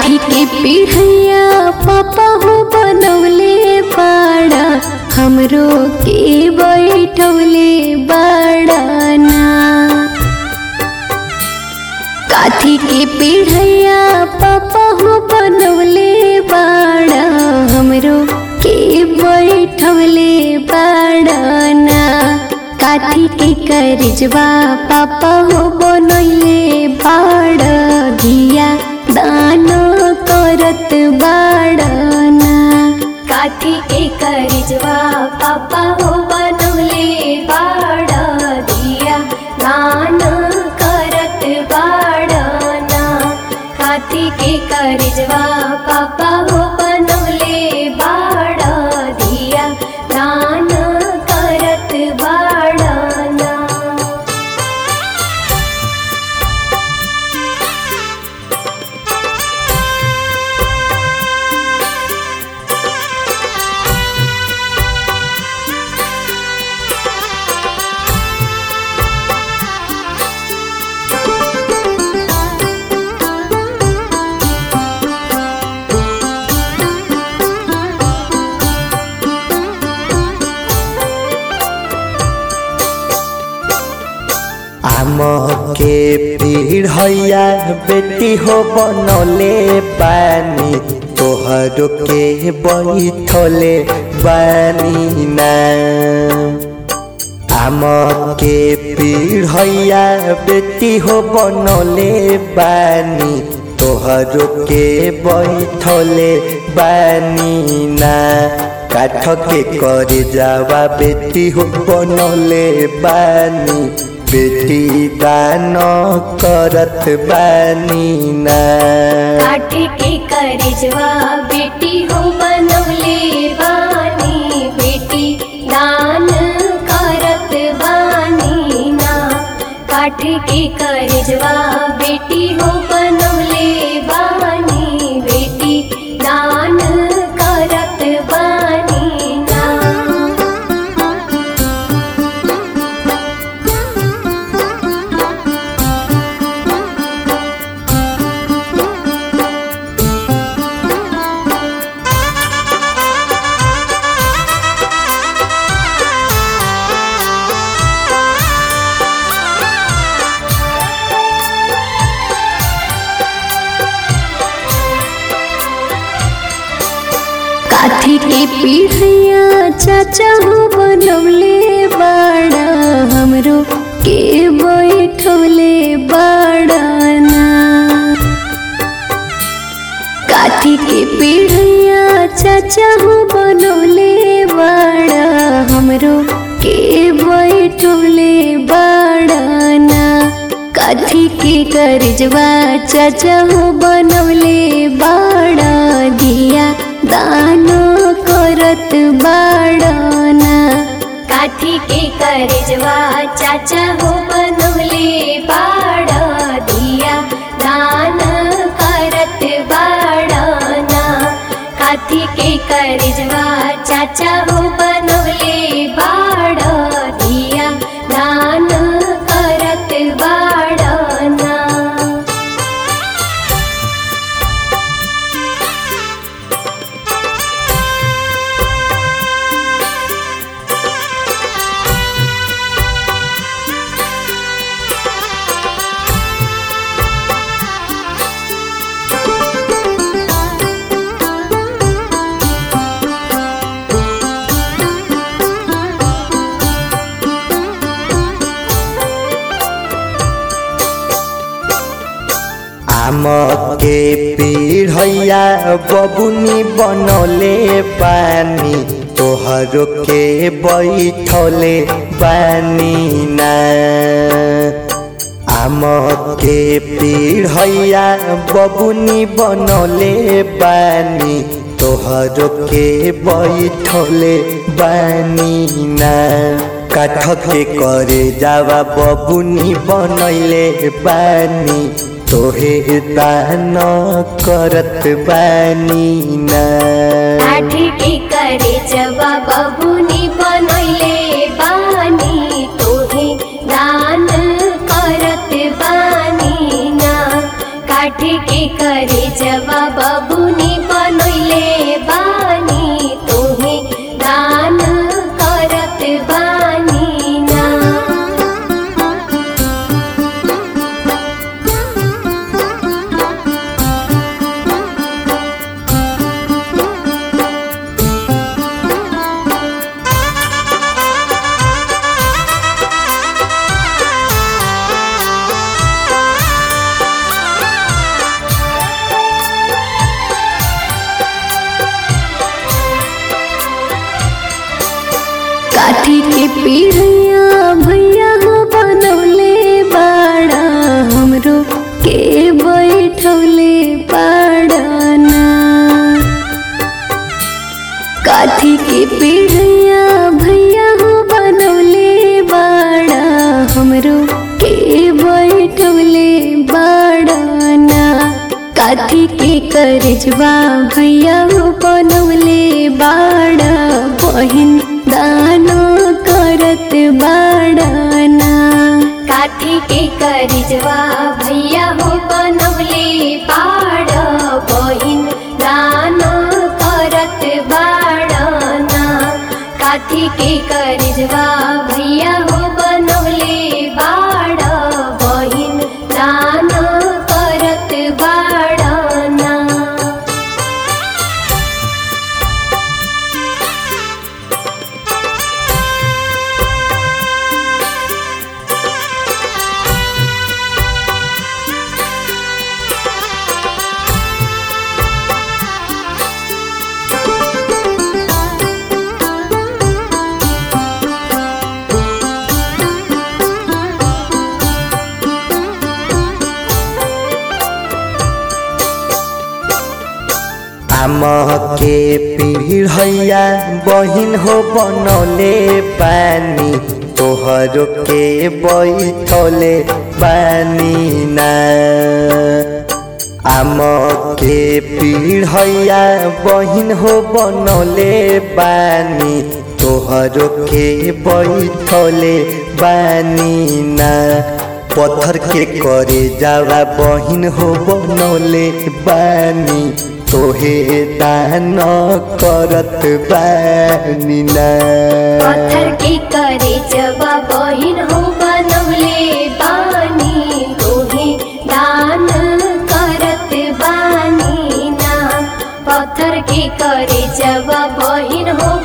काठी के पीढ़ैया पापा हो बनौले बाड़ा हमरो के बैठौले बाड़ा ना काठी के पीढ़ैया पापा हो बनौले बाड़ा हमरो के बैठौले बाड़ा ना काठी के करजवा पापा हो बनौले बाड़ा धिया दानो करत बाड़ा ना काठी के करजवा पापा हो बनवले बाड़ा दिया दान करत बाड़ना काठी के करजवा पापा हो बनवले बाड़ा दिया दान करत बाड़ना आम के पीढ़ैया बेटी हो बनले बानी तोहर के बैठले बानी ना आम के पीढ़ैया बेटी हो बनले बानी तोहर के बैठले बानी ना काठ के करे जावा बेटी हो बनले बानी बेटी दान करत बानी ना काठी के करजवा बेटी हो बनवले बानी बेटी दान करत बानी ना काठी के करजवा बेटी हो बनवले बानी बेटी दान करत बानी ना काठी के पीढ़ैया चाचा हो बनौले बाड़ा हमरो के बैठौले बाड़ा ना काठी के पीढ़ैया चाचा हो बनौले बाड़ा हमरो के बैठौले बाड़ा ना काठी के करजवा चाचा हो बनौले बाड़ा दिया दानो करत बाड़ा ना काठी के करजवा चाचा हो बनवले बाड़ा दिया दान करत बाड़ना काठी के करजवा चाचा हो बनवले बाड़ा दिया दान करत बाड़ना आम के पीढ़ैया बबुनी बनले बानी तोहर के बैठले बानी ना आम के पीढ़ैया बबुनी बनले बानी तोहर के बैठले बानी ना काठ के करे जावा बबुनी बनैले बानी तोहे दान करत बानी ना काठी के करे जवा बबुनी बनैले बानी तोहे दान करत बानी ना काठी के करे जवा पीढ़िया भैया हो बनौले बाड़ा हमरो के बैठौले बाड़ाना काठी के पीढ़िया भैया हो बनौले बाड़ा हमरो के बैठौले बाड़ाना काठी के करजवा भैया हो बनौले बाड़ा बहिन दानो करत बाड़ाना काठी के करिजवा भैया हो बनौले बाड़ बहिन दान करत बाड़ना काठी के करिजवा भैया हो बनौले बाड़ बहिन दान करत बाड़ना आम के पीढ़ैया बहिन हो बनौले बानी तोहरो के बैठौले बानी ना आम के पीढ़ैया बहिन हो बनौले बानी तोहरो के बैठौले बानी ना पत्थर के करे जावा बहिन हो बनौले बानी तोहे दान करत बानी ना पत्थर के करे जवा बहिन हो बनौले बानी तोहे दान करत बानी ना पत्थर के करे जवा बहिन हो